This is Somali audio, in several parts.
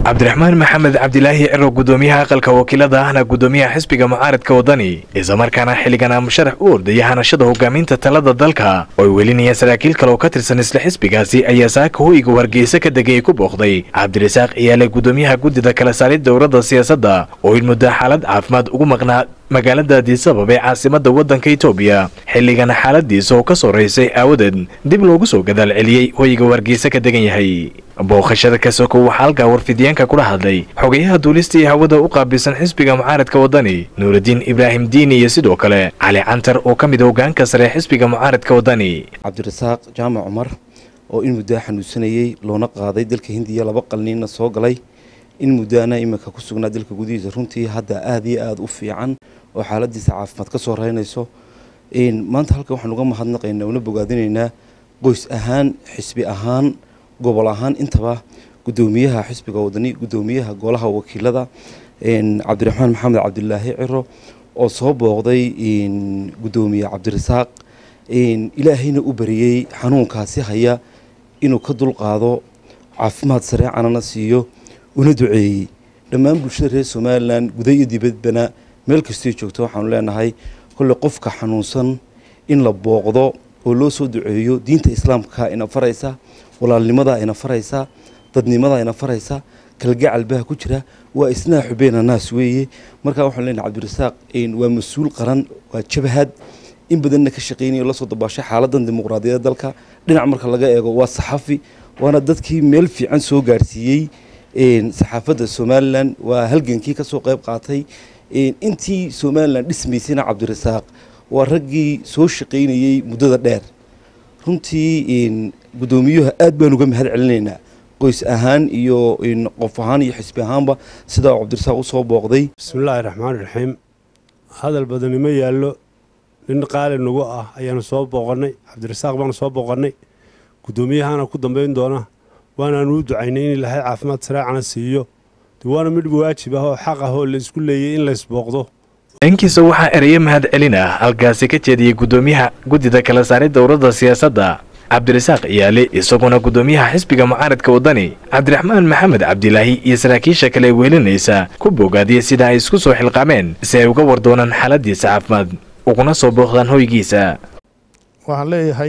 cabdiraxmaan maxamed cabdilaahi ciro gudoomiyaha aqalka wakiilada ahna gudoomiyaha xisbiga mucaaradka wadani islamarkaana xilligan musharax u ordaya hanashada hogaaminta talada dalka oo ay welinayaan saraakiil kale oo ka tirsan isla xisbigaasi ayaa saaka hoyga hargeysa ka degay ku booqday cabdirasaaq iyaale gudoomiyaha guddida kala saarid dowladda siyaasadda oo in muddo xaalad caafimaad ugu maqnaa magaalada addisabab ee caasimada waddanka itoobiya xilligan xaaladiisa oo ka soreysay aawadeed dib loogu soo gadaal celiyey hoyga hargeysa ka degan yahay booqashada ka soko waxaa halkaa warfidyaanka kula hadlay xogayaha duulista iyo hawada u qaabilsan xisbiga mucaaradka wadani nuuraddiin ibraahim diini iyo sidoo kale cali cantar oo ka mid a hogaanka sare xisbiga mucaaradka wadani cabdirasaaq jaamac cumar oo in muddaa xanuunsanayey loona qaaday dalka hindiya laba qalniinna soo galay in muddaana iminka ku sugnaa dalka gudihiisa runtii hadda aada iyo aada u fiican oo xaaladiisa caafimaad ka soo reynayso maanta halkan waxaan uga mahadnaqaynaa una bogaadinaynaa qoys ahaan xisbi ahaan gobol ahaan intaba gudoomiyaha xisbiga wadani gudoomiyaha golaha wakiilada cabdiraxmaan maxamed cabdilaahi ciro oo soo booqday gudoomiye cabdirasaaq ilaahayna u bariyey xanuunkaasi haya inuu ka dulqaado caafimaad sareecanana siiyo una duceeyey dhammaan bulshada reer somalilan guda iyo dibadbana meel kastay joogto waxaanu leenahay kolley qofka xanuunsan in la booqdo oo loo soo duceeyo diinta islaamka ina faraysa walaalnimada ina faraysa dadnimada ina faraysa kalgacal baha ku jira waa isnaa xubeena naas weeye markaa waxaanu leenahay cabdirasaaq waa mas-uul qaran waa jabhad in badanna ka shaqeynaya lasoo dabaashay xaaladan dimuqraadiyadda dalka dhinac marka laga eego waa saxafi waana dadkii meel fiican soo gaarsiiyey saxaafadda somalilan waa halgankii kasoo qayb qaatay intii somalilan dhismaysayna cabdirasaaq waa raggii soo shaqaynayey muddada dheer runtii guddoomiyuha aad baan uga mahad celinaynaa qoys ahaan iyo qof ahaan iyo xisbi ahaanba sidaa uu cabdirasaaq usoo booqday bismillaahi raxmaan raxiim hadal badanimo yaallo nin qaali nagu ah ayaanu soo booqannay cabdirasaaq baanu soo booqannay guddoomiyahana ku dambayn doona waanaanu u ducaynay in ilaahay caafimaad sareecana siiyo waana midh waajib ah oo xaq ah oo la isku leeyay in laysbooqdo dhankiisa waxaa ereyo mahad celin ah halkaasi ka jeediyey gudoomiyaha guddida kala saarid dowladda siyaasadda cabdirasaaq iyaale isaguna gudoomiyaha xisbiga mucaaradka wadani cabdiraxmaan maxamed cabdilaahi iyo saraakiisha kale weelinaysa ku bogaadiyey sida ay isku soo xilqaameen si ay uga war doonaan xaaladiisa caafimaad uguna soo booqdaan hoygiisa waxaan leeyahay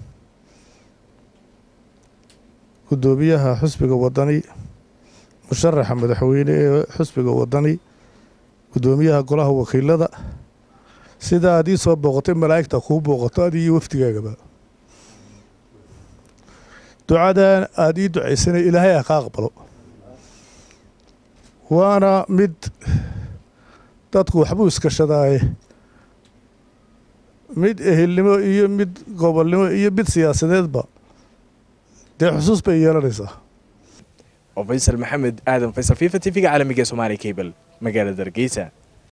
gudoomiyaha xisbiga wadani musharaxa madaxweyne ee xusbiga wadani gudoomiyaha golaha wakiilada sida aad ii soo booqatay malaa'igta kuu booqato adi iyo wafdigaagaba ducadan aada ii ducaysanay ilaahay ah ka aqbalo waana mid dadku waxbuu iskashadaaye mid ehelnimo iyo mid gobolnimo iyo mid siyaasadeedba dee xusuus bay yeelanaysaa oo faysal maxamed aadan faysal fifa t v-ga caalamiga ee somaali cable magaalada hargeysa